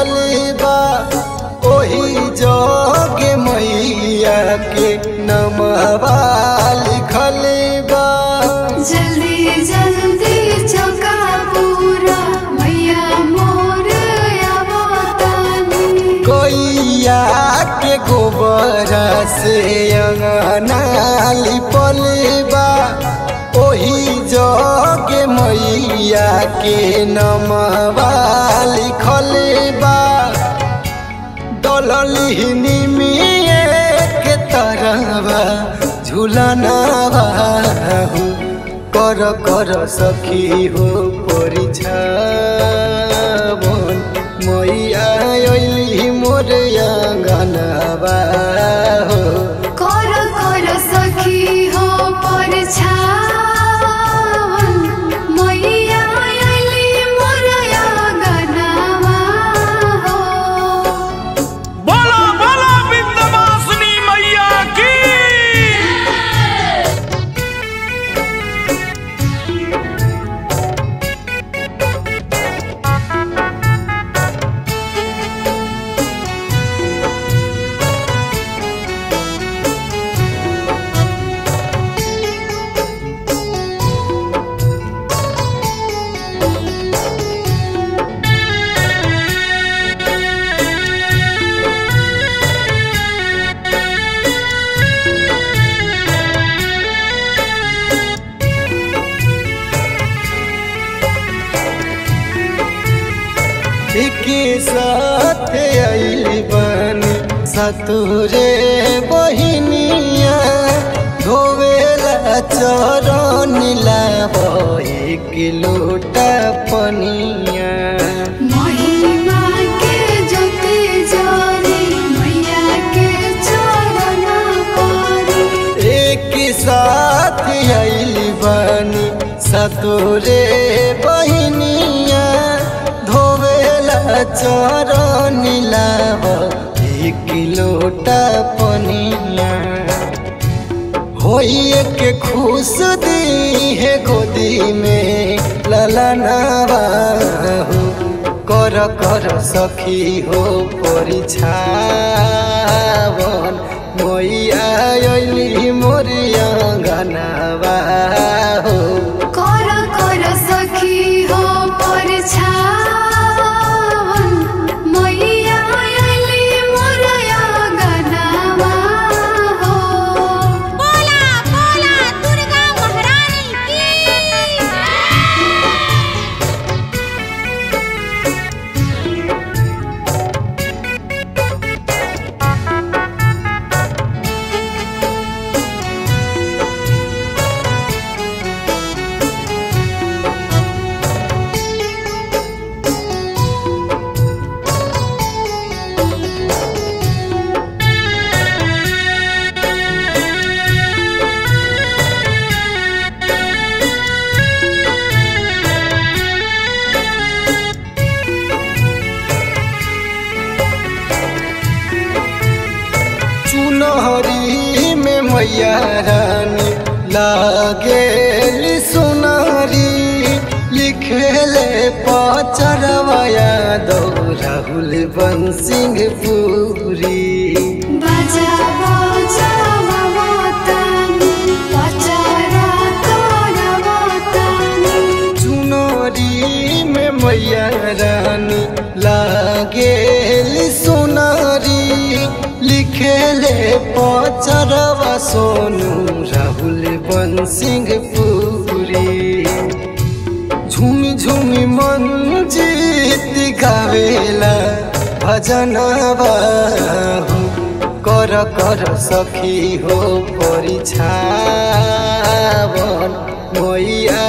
लिखल बा ओही जगे मैया के नमवा लिखल बा जल्दी जल्दी चौका पूरा मैया मोर आवतानी कोइया के गोबर से अंगना लिपल बा ओही जगे मैया के नमवा लिखल बा दललिहनी मिए के तरवा झुलनावा हो कर कर सखी हो परिछावन मैया अइली मोर आंगनवा हो कर कर सखी हो परछावन मैया अइली मोर आंगनवा हो बोलो बोलो विंध्यवासिनी मैया की के साथ आइली बानी सतुरे बहिनिया धोवेला चरण लाबो एक लोटा पनिया महिमा के ज्योति जरी मैया के चरण परी एक साथ आइली बानी सतुरे बहिनिया धोवेला चरण लाबो एक लोटा पनिया होइए के खुश दी है गोदी में ललनावा हो कर कर सखी हो परिछावन मैया अइली मोर आंगनवा हो कर कर सखी हो परछावन मैया अइली मोर आंगनवा हो बोला बोला दुर्गा महारानी की चुनहरी में मैया रानी लागे सुनारी लिखेले पचरवया दो राहुल बंसिंह पूरी बाजा बाजा ममतानी पचरा करवतानी चुनरी में मैया रानी लागे सोनारी लिखेले पचरवा सोनू राहुल बंसिंह पूरी झुमी झुमी मन जीत गावेला भजनवा हो कर कर सखी हो परिछावन मैया